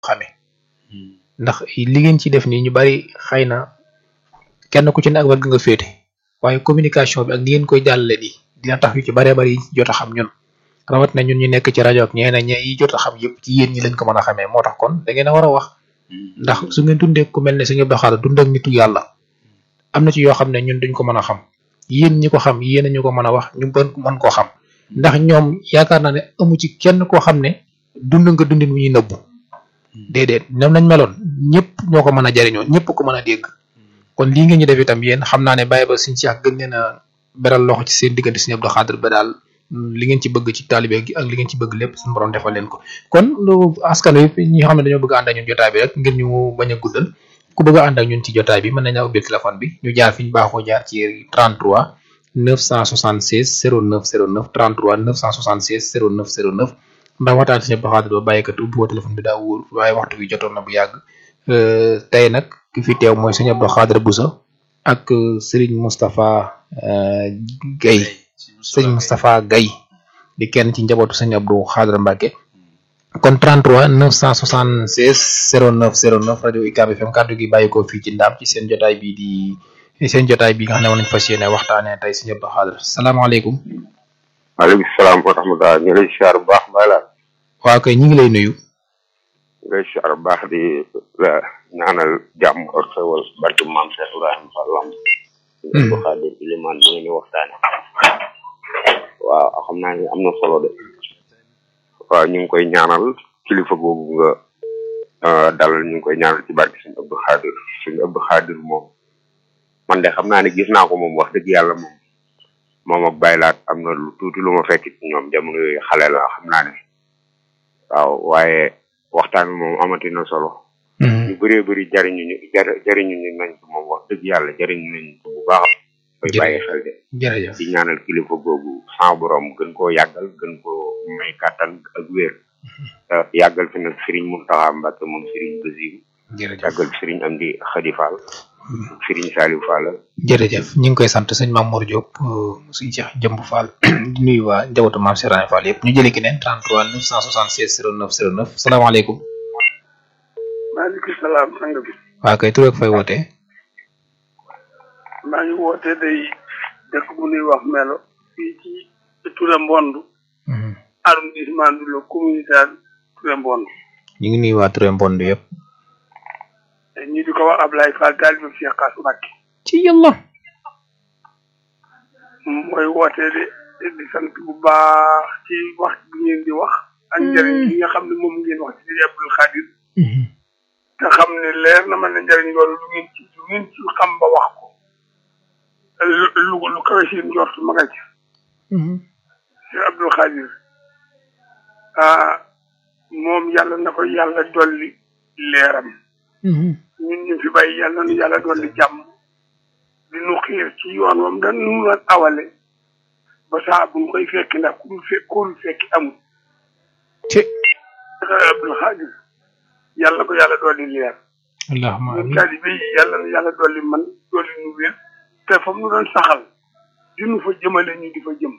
xame ndax li ngeen ci def nii ñu bari xëy na kenn ku ci ne ak wàll nga féete waaye communication bi ak ni ngeen koy jàllale nii dina tax yu ci baree bari yi jot a xam ñun rawat na ñun ñu nekk ci rajo ak ñeena ñe yi jot a xam yëpp ci yéen ñi lañ ko mën a xamee moo tax kon da ngeen a war a wax ndax su ngeen dundee ku mel ne suñu doxaala dund ak nitu yàlla am na ci yoo xam ne ñun duñ ko mën a xam yéen ñi ko xam yéen ñu ko mën a wax ñu bën mën koo xam ndax ñoom yaakaar naa ne amu ci kenn koo xam ne dund nga dundin wu ñuy nëbbu déedéet ñoom nañ meloon ñëpp ñoo ko mën a jariñoo ñëpp ko mën a dégg kon lii ngeen ñu def itam yéen xam naa ne bàyyi ba suñ ci ak gën leen a beral loxo ci seen diggante suñu Abdou Khadre ba daal li ngeen ci bëgg ci taalibe gi ak li ngeen ci bëgg lépp suñu borom defal leen ko kon lu askan wi ñi xam ne dañoo bëgg a ànd ak ñun jotaay bi rek ngir ñu bañ a guddal ku bëgg a ànd ak ñun ci jotaay bi mën nañu ubbil téléphone bi ñu jaar fi ñu baaxoo jaar ci 33 976 09 09 33 976 09 09 ndax waxtaan suñu Abdou Khadre ba bàyyikat ubbi woo téléphone bi daa wóor waaye waxtu bi jotoon na bu yàgg tey nag ki fi teew mooy suñu Abdou Khadre Bousso ak Serigne Moustapha Gaye Serigne Moustapha Gaye di kenn ci njabootu sëñ Abdou Khadre Mbacke kon 33 976 09 09 rajo UCAB FM kàddu gi bàyyi ko fii ci ndaam ci seen jotaay bi di seen jotaay bi nga xam ne woon nañu fas yéene waxtaanee tey sëñ Abdou Khadre salaamaaleykum. maaleykum salaam wa rahmatulah ñu lay siyaar bu baax Baye Laat. waaw kay ñu ngi lay nuyu. ñu lay siyaar bu baax di la ñaanal jàmm ak xewal barke maam Cheikh Ibrahima Fall Lamb. Abdou Khadre Ilimaan bi ngeen di waxtaane waaw xam naa ni am na solo de. waaw ñu ngi koy ñaanal kilifa googu nga dalal ñu ngi koy ñaanal ci barke suñu Abdou Khadre suñu Abdou Khadre moom man de xam naa ne gis naa ko moom wax dëgg yàlla moom moom ak baylaat am na lu tuuti lu ma fekk ci ñoom jamono yooyu xale la xam naa ne waaw waaye waxtaan bi moom amati na solo. ñu bëree bëri jariñu ñu jariñu ñu nañ ko moom wax dëgg yàlla jariñu nañ ko bu baax. koy bàyyi xel de. jërëjëf di ñaanal kilifa googu sans borom gën koo yàggal gën koo may kàttan ak wér. yàggal fi nag Serigne Mountakha Mbacké moom Serigne Bassirou. jërëjëf yàggal Serigne Amdi Khady Fall. Serigne Saliou Fall. jërëjëf ñu ngi koy sant sëñ Mamour Diop suñu Cheikh Jëmb Fall di nuyu waa njabootu maam Serigne Fall yëpp ñu jëlee keneen 33 976 09 09 salaamaaleykum. maaleykum salaam sang bi. waa kay tur ak fay wootee. maa ngi woote day dëkk bu ñuy wax melo fii ci Touré Mbond arrondissement du le communautaire Touré Mbond ñu ngi nuyu waa Touré Mbond yëpp. ñu di ko wax Ablaye Fall taalibe Cheikh Kass Mbacké ci yàlla. mooy woote de di sant bu baax ci wax bi ngeen di wax ak njëriñ bi nga xam ne moom ngeen wax ci Serigne Abdou Khadre te xam ne leer na ma ne njëriñ loolu lu ngeen ci lu ngeen ci xam ba wax ko lu lu lu kawe seen njort ma nga ci Cheikh Abdou Khadre ah moom yàlla na ko yàlla dolli leeram ñun ñu fi bàyyi yàlla nu yàlla dolli jàmm di nu xiir ci yoon wam da nu lan awale ba saa bu ñu koy fekki ndax ku dul fekk ku dul fekki amul ci Cheikh Abdou Khadre yàlla ko yàlla dolli leer allahumma ñun amiin taalibe yi yàlla na yàlla dolli man dolli nu wér te fa mu doon saxal di nu fa jëmale ñu di fa jëm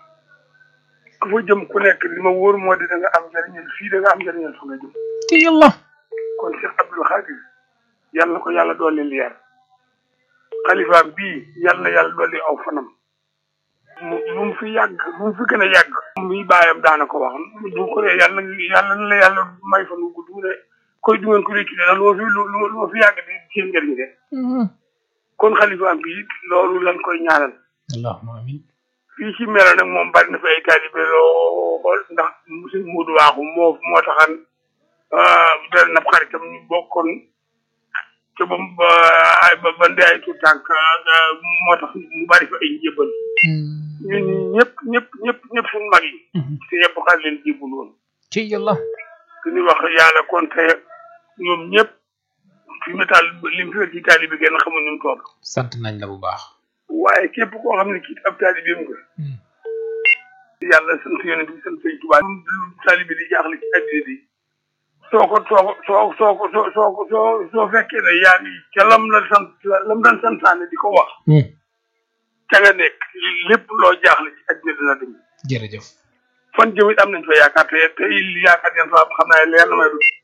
ku fa jëm ku nekk li ma wóor moo di da nga am njëriñal fii da nga am njëriñal fa nga jëm ci yàlla. kon Cheikh Abdou Khadre yàlla ko yàlla dolli leer xalifaam bii yàlla na yàlla dolli aw fanam mu lu mu fi yàgg lu mu fi gën a yàgg muy bàyyam daana ko wax du ko dee yàlla yàlla na la yàlla may fan wu gudd mu ne koy du ngeen ko réccu de lu ma fi lu lu ma fi yàgg di seen njëriñ de kon xalifaam bii loolu lan koy ñaanal allahumma amiin. fii ci melo nag moom bari na fi ay taalibe lool ndax monsieur Modou Waaxu moo moo taxan dal na xaritam ñu bokkoon te ba ba ay ba ba ndey ay tout tànk moo tax mu bari fa ay njëbbal ñun ñëpp ñëpp ñëpp ñëpp suñu mag yi te ñëpp xar leen jébbul woon ci yàlla. su ñu wax yàlla kon te ñoom ñëpp fi mu taal lim fi ci taalibe genn xamul ñu mu toll sant nañ la bu baax. waaye képp koo xam ne kii ab taalibeem nga yàlla sant yonent bi sant sëñ Tuubaa lu taalibe di jaaxle ci addina bi soo ko soo ko soo soo ko soo soo ko soo soo fekkee ne yaa ngi ca lam la sant lam daan santaane di ko wax ca nga nekk lépp loo jaaxle ci addina dina dem jërëjëf. fan jëmit am nañ fa yaakaar te te yaakaar yan fa xam naa leer na may du